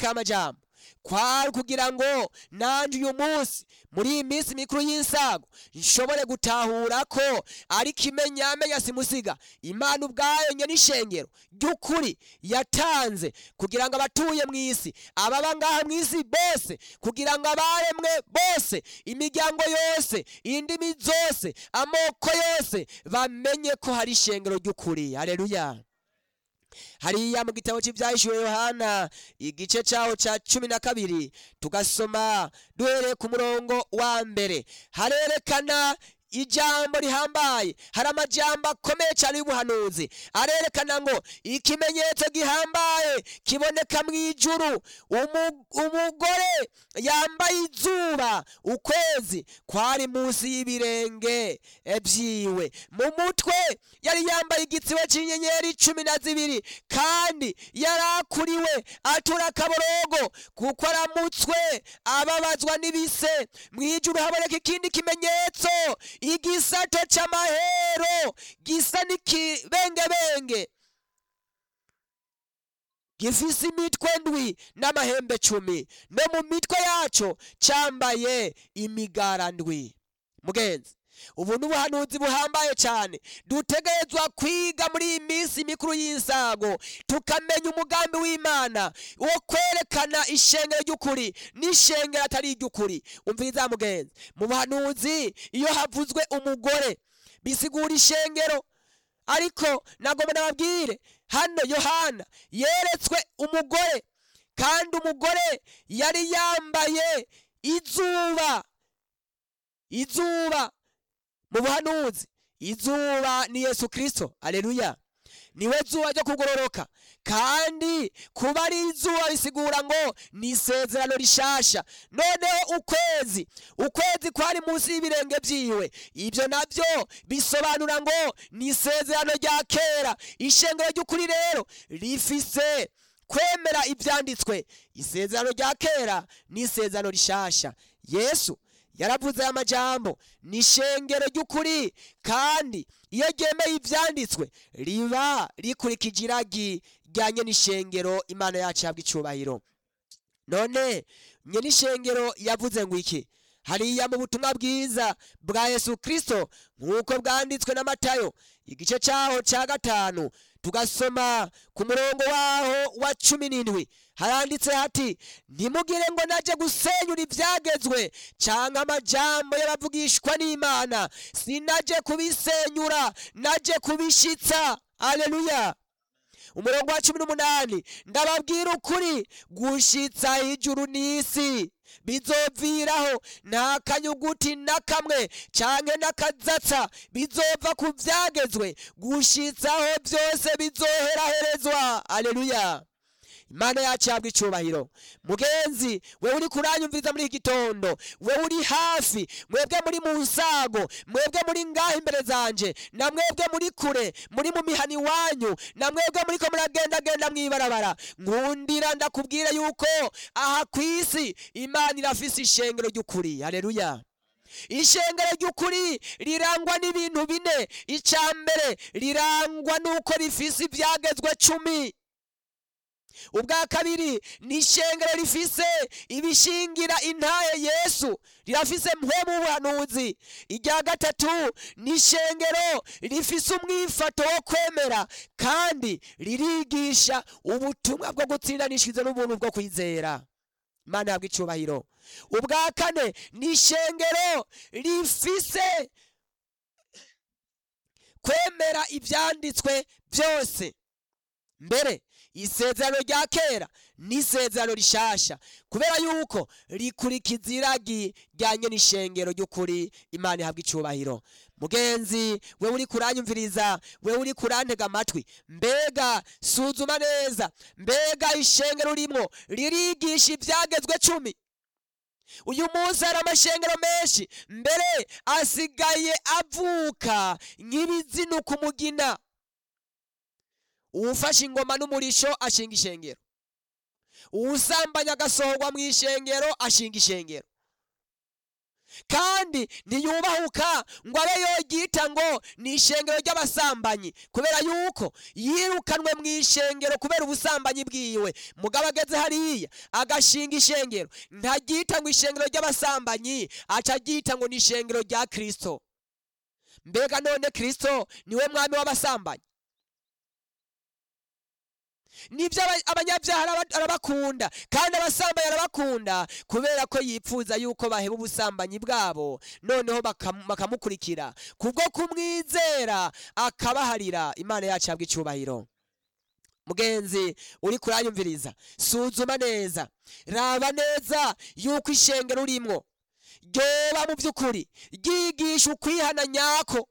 kwereka aya majambo kwari kugira ngo nanje uyu munsi muri iyi minsi mikuru y'insago nshobore gutahura ko ari ikimenyamenya simusiga imana ubwayo nye n'ishengero ry'ukuri yatanze kugira ngo abatuye mu isi ababa ngaha mu isi bose kugira ngo abaremwe bose imiryango yose indimi zose amoko yose bamenye ko hari ishengero ry'ukuri haleluya hariya mu gitabo cy'ibyahishuwe yohana igice cyaho cya cumi na kabiri tugasoma duhereye ku murongo wa mbere harerekana ijambo rihambaye hari amajambo akomeye cyane y'ubuhanuzi arerekana ngo ikimenyetso gihambaye kiboneka mu ijuru Umu- umugore yambaye izuba ukwezi kwari munsi y'ibirenge byiwe mu mutwe yari yambaye igitsibo cy'inyenyeri cumi na zibiri kandi yari akuriwe atura akaborogo kuko aramutswe ababazwa n'ibise mu ijuru haboneka ikindi kimenyetso igisato cy'amahero gisa n'ikibengebenge gifise imitwe ndwi n'amahembe cumi no mu mitwe yaco cyambaye imigara ndwi mugenzi ubu ni ubuhanuzi buhambaye cyane dutegerezwa kwiga muri iyi minsi mikuru y'insago tukamenya umugambi w'imana wo kwerekana ishengero ry'ukuri n'ishengero atari iry'ukuri umviriza mugenzi mu buhanuzi iyo havuzwe umugore bisigura ishengero ariko nagomba nababwire hano yohana yeretswe umugore kandi umugore yari yambaye izuba izuba mu buhanuzi izuba ni yesu kirisito aleluya niwe zuba ryo kugororoka kandi kuba ari izuba bisigura ngo ni isezerano rishasha noneho ukwezi ukwezi kwari munsi y'ibirenge byiwe ibyo nabyo bisobanura ngo ni isezerano rya kera ishengero ry'ukuri rero rifise kwemera ibyanditswe isezerano rya kera n'isezerano rishasha yesu yaravuze aya majambo ni ishengero ry'ukuri kandi iyo ryemeye ibyanditswe riba rikurikije iragi rya n'ishengero imana yacu yabwa icyubahiro none n'ishengero yavuze ngo iki hariya mu butumwa bwiza bwa yesu kirisito nk'uko bwanditswe na matayo igice cyaho cya gatanu tugasoma ku murongo waho wa cumi n'indwi haranditse hati ntimugire ngo najye gusenyura ibyagezwe cyangwa amajambo y'abavugishwa n'imana sinajye kubisenyura najye kubishyitsa aleluya umurongo wa cumi n'umunani ndababwira ukuri gushyitsa ijuru n'isi bizoviraho nta kanyuguti na kamwe cyangwa n'akazatsa bizova ku byagezwe gushyitsaho byose bizoheraherezwa aleluya imana yacu yabwa icyubahiro mugenzi wewe uri kuranyumviriza muri iki gitondo wewe uri hafi mwebwe muri mu nsago mwebwe muri ngaho imbere zanje na mwebwe muri kure muri mu mihani iwanyu na mwebwe muri ko muragendagenda mu ibarabara nkundira ndakubwira yuko aha ku isi imana irafise ishengero ry'ukuri haleluya ishengero ry'ukuri rirangwa n'ibintu bine icya mbere rirangwa n'uko rifise ibyagezwe cumi ubwa kabiri ni ishengero rifise ibishingira intahe yesu rirafise mpwemu w'ubuhanuzi irya gatatu ni ishengero rifise umwifato wo kwemera kandi ririgisha ubutumwa bwo gutsindanishiriza n'ubuntu bwo kwizera imana yabwa icyubahiro ubwa kane ni ishengero rifise kwemera ibyanditswe byose mbere isezerano rya kera n'isezerano rishasha kubera yuko rikurikiza iragi rya n'ishengero ry'ukuri imana ihabwa icyubahiro mugenzi we uri kuranyumviriza we uri kurantega amatwi mbega suzuma neza mbega ishengero rimwo ririgisha ibyagezwe cumi uyu munsi hari amashengero menshi mbere asigaye avuka nk'ibizinuka umugina uwufashe ingoma n'umurisho ashinga ishengero uwusambanya agasohorwa mu ishengero ashinga ishengero kandi ntiyubahuka ngo abe yoryita ngo ni ishengero ry'abasambanyi kubera yuko yirukanwe mu ishengero kubera ubusambanyi bwiwe mugabo ageze hariya agashinga ishengero ntaryita ngo ishengero ry'abasambanyi aca aryita ngo ni ishengero rya kristo mbega none kristo niwe mwami w'abasambanyi nibyo aba- abanyabyaha araba- arabakunda kandi abasambanyi arabakunda kubera ko yipfuza yuko baheba ubusambanyi bwabo noneho bakam- bakamukurikira kubwo kumwizera akabaharira imana yacu yabwa icyubahiro mugenzi uri kuranyumviriza suzuma neza raba neza yuko ishengero urimwo ryoba mu by'ukuri ryigisha ukwihana nyako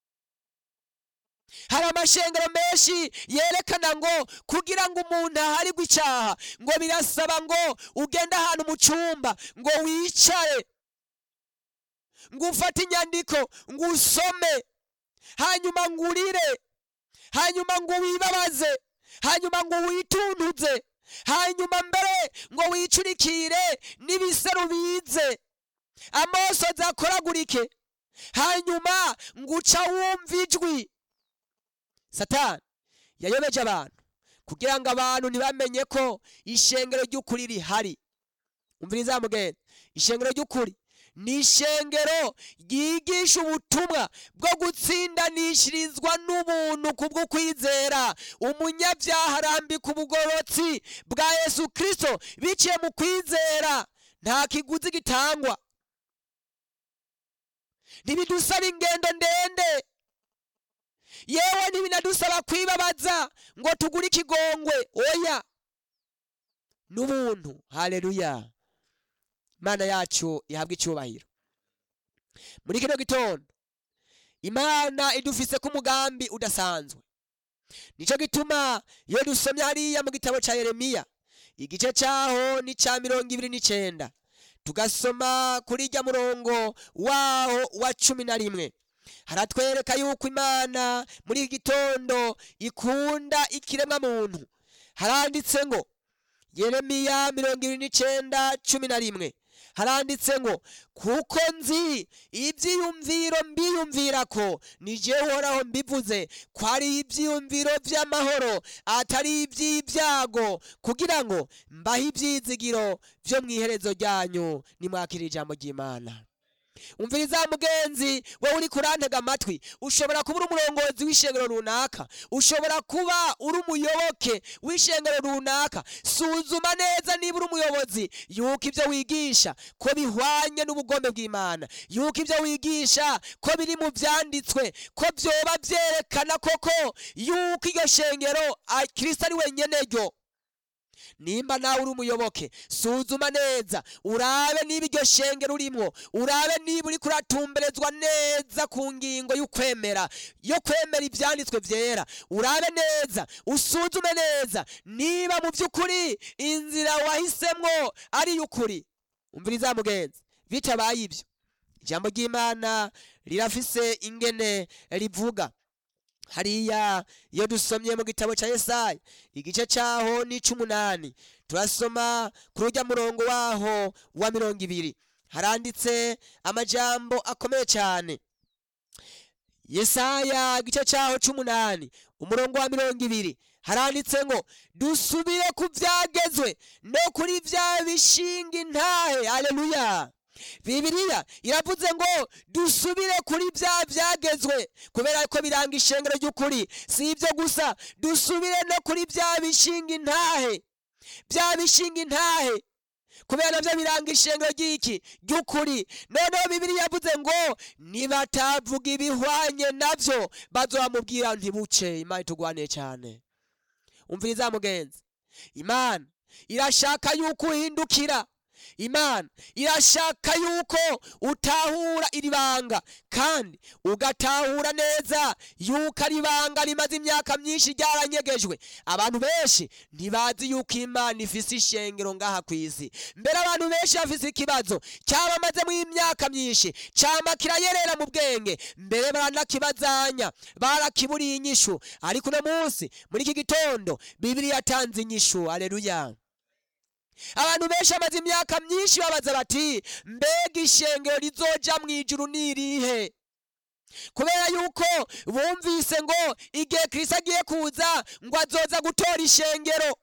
hari amashengero menshi yerekana ngo kugira ngo umuntu aharirwe icyaha ngo birasaba ngo ugende ahantu mu cyumba ngo wicare ngo ufate inyandiko ngo usome hanyuma ngo urire hanyuma ngo wibabaze hanyuma ngo wituntuze hanyuma mbere ngo wicurikire n'ibiseru bize amosozi akoragurike hanyuma ngo uca wumva ijwi satani yayobeje abantu kugira ngo abantu ntibamenye ko ishengero ry'ukuri rihari umviriza mugenzi ishengero ry'ukuri ni ishengero ryigisha ubutumwa bwo gutsindanishirizwa n'ubuntu kubwo kwizera umunyabyaha arambika ubugorotsi bwa yesu kirisito biciye mu kwizera nta kiguzi gitangwa ntibidusaba ingendo ndende yewe ntibinadusaba kwibabaza ngo tugure ikigongwe oya n'ubuntu haleluya imana yacu ihabwa icyubahiro muri kino gitondo imana idufise ko umugambi udasanzwe nicyo gituma iyo dusomye hariya mu gitabo cya yeremiya igice cyaho ni cya mirongo ibiri n'icyenda tugasoma kuri ijya murongo waho wa cumi na rimwe haratwereka yuko imana muri iki gitondo ikunda ikiremwa muntu haranditse ngo yeremiya mirongo ibiri n'icyenda cumi na rimwe haranditse ngo kuko nzi ibyiyumviro mbiyumvira ko ni jyewe uhoraho mbivuze ko ari ibyiyumviro by'amahoro atari iby'ibyago kugira ngo mbahe ibyizigiro byo mu iherezo ryanyu nimwakira ijambo ry'imana umviriza mugenzi wowe uri kurantega amatwi ushobora kuba uri umurongozi w'ishengero runaka ushobora kuba uri umuyoboke w'ishengero runaka suzuma neza niba uri umuyobozi yuko ibyo wigisha ko bihwanye n'ubugome bw'imana yuko ibyo wigisha ko biri mu byanditswe ko byoba byerekana koko yuko iryo shengero ah, kristo ari wenyine ryo nimba nawe uri umuyoboke suzuma neza urabe niba iryo shengero urimwo urabe niba uri kuratumberezwa neza ku ngingo y'ukwemera yo kwemera ibyanditswe byera urabe neza usuzume neza niba mu by'ukuri inzira wahisemwo ari iy'ukuri umviriza mugenzi bitabaye ibyo ijambo ry'imana rirafise ingene rivuga hariya iyo dusomye mu gitabo cya yesaya igice cyaho ni icy'umunani turasoma kuri ujya murongo waho wa mirongo ibiri haranditse amajambo akomeye cyane yesaya igice cyaho cy'umunani umurongo wa mirongo ibiri haranditse ngo dusubire ku byagezwe no kuri bya bishinga intahe aleluya bibiliya iravuze ngo dusubire kuri bya byagezwe kubera ko biranga ishengero ry'ukuri si ibyo gusa dusubire no kuri bya bishinga intahe bya bishinga intahe kubera nabyo biranga ishengero ry'iki ry'ukuri noneho bibiliya yavuze ngo nibatavuga ibihwanye nabyo bazamubwira ntibuce imana itugwaniye cyane umviriza mugenzi imana irashaka yuko uhindukira imana irashaka yuko utahura iri banga kandi ugatahura neza yuko ari ibanga rimaze imyaka myinshi ryaranyegejwe abantu benshi ntibazi yuko imana ifise ishengero ngaha ku isi mbere abantu benshi bafise ikibazo cyabamazemo imyaka myinshi cyama kirayerera mu bwenge mbere baranakibazanya barakiburiye inyishu ariko uno munsi muri iki gitondo bibiri yatanze inyishu aleluya abantu benshi bamaze imyaka myinshi babaza bati mbega ishengero rizoja mu ijuru ni irihe kubera yuko bumvise ngo igihe kristo agiye kuza ngo azoza gutora ishengero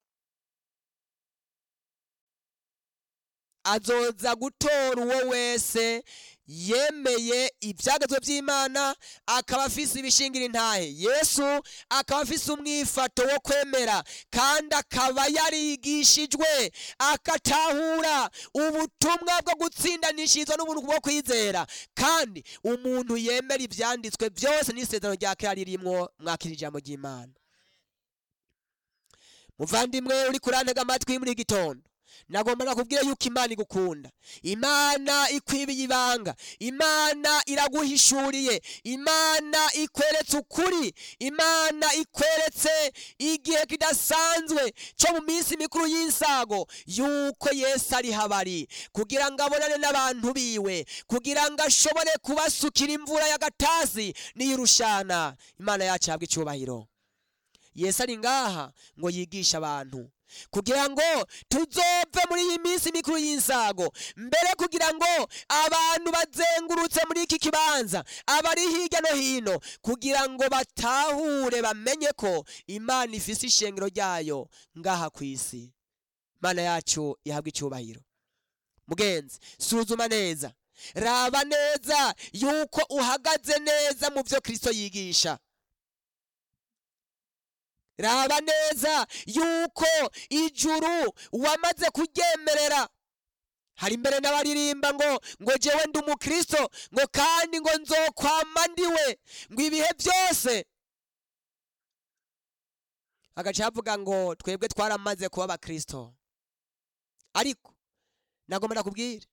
azoza gutora uwo wese yemeye ibyagezwe by'imana akaba afise ibishingira intahe yesu akaba afise umwifato wo kwemera kandi akaba yarigishijwe agatahura ubutumwa bwo gutsindanishirizwa n'ubuntu bwo kwizera kandi umuntu yemera ibyanditswe byose n'isezerano rya kera ririmwo mwakira ijambo ry'imana muvandimwe uri kurantega amatwi muri iki gitondo nagomba nakubwira yuko imana igukunda imana ikwibiye ibanga imana iraguhishuriye imana ikweretse ukuri imana ikweretse igihe kidasanzwe cyo mu minsi mikuru y'insago yuko yesu ari habari kugira ngo abonane n'abantu biwe kugira ngo ashobore kubasukira imvura y'agatasi n'iy'urushana imana yacu ihabwa icyubahiro yesu ari ngaha ngo yigishe abantu kugira ngo tuzove muri iyi minsi mikuru y'insago mbere kugira ngo abantu bazengurutse muri iki kibanza abari hirya no hino kugira ngo batahure bamenye ko imana ifise ishengero ryayo ngaha ku isi imana yacu ihabwa icyubahiro mugenzi suzuma neza raba neza yuko uhagaze neza mu byo kristo yigisha raba neza yuko ijuru wamaze kuryemerera hari imbere n'abaririmba ngo ngo jewe ndi umukristo ngo kandi ngo nzokwama ndiwe ngo ibihe byose agaca avuga ngo twebwe twaramaze kuba abakristo ariko nagomba nakubwire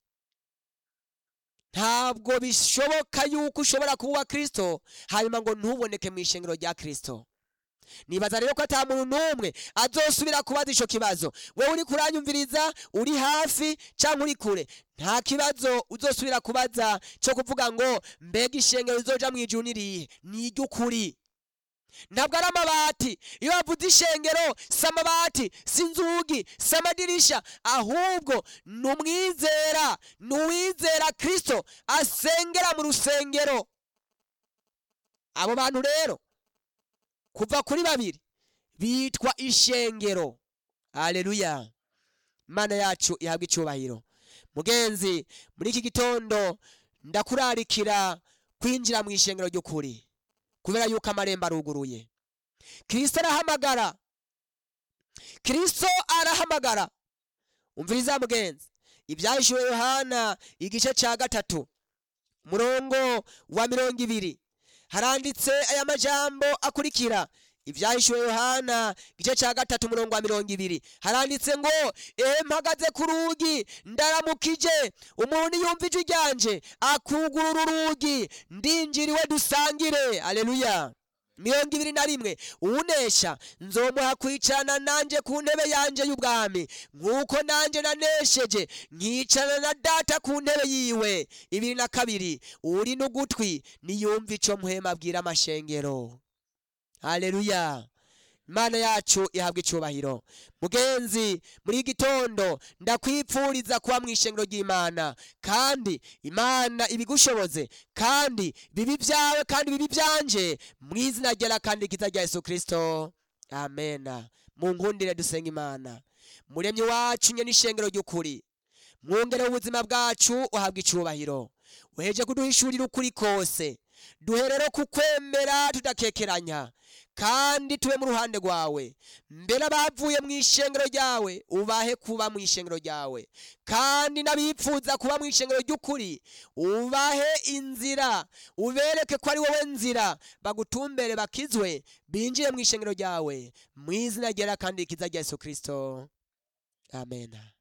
ntabwo bishoboka yuko ushobora kuba uwa kristo hanyuma ngo ntuboneke mu ishengero rya kristo nibaza rero ko ata muntu n'umwe azosubira kubaza ico kibazo wewe uri kuranyumviriza uri hafi canke uri kure nta kibazo uzosubira kubaza cyo kuvuga ngo mbega ishengero rizoja mu ijuru nirihe ni iry'ukuri ntabwo ari amabati iyo bavuze ishengero si amabati si inzugi si amadirisha ahubwo ni umwizera ni uwizera kristo asengera mu rusengero abo bantu rero kuva kuri babiri bitwa ishengero aleluya imana yacu ihabwa icyubahiro mugenzi muri iki gitondo ndakurarikira kwinjira mu ishengero ry'ukuri kubera yuko amarembo aruguruye kirisito arahamagara kirisito arahamagara umviriza mugenzi ibyahishuwe yohana igice cya gatatu umurongo wa mirongo ibiri haranditse aya majambo akurikira ibyahishuwe yohana igice cya gatatu umurongo wa mirongo ibiri haranditse ngo ehe mpagaze ku rugi ndaramukije umuntu yumva ijwi ryanje akugurura urugi ndinjiriwe dusangire aleluya mirongo ibiri na rimwe uwunesha nzomuha kwicarana nanje ku ntebe yanje y'ubwami nk'uko nanje nanesheje nkicarana na data ku ntebe yiwe ibiri na kabiri uri n'ugutwi niyumva ico muhema abwira amashengero haleluya imana yacu ihabwa icyubahiro mugenzi muri iki gitondo ndakwipfuriza kuba mu ishengero ry'imana kandi imana ibigushoboze kandi bibi byawe kandi bibi byanje mu izina ryera kandi ryiza rya yesu kirisito amena mu nkundire dusenga imana muremyi wacu nye n'ishengero ry'ukuri mwongere ubuzima bwacu uhabwa icyubahiro uheje kuduhishurira ukuri kose duhe rero kukwemera tudakekeranya kandi tube mu ruhande rwawe mbere abavuye mu ishengero ryawe ubahe kuba mu ishengero ryawe kandi n'abipfuza kuba mu ishengero ry'ukuri ubahe inzira ubereke ko ari wowe nzira bagutumbere bakizwe binjire mu ishengero ryawe mu izina ryera kandi rikiza rya yesu kirisito amen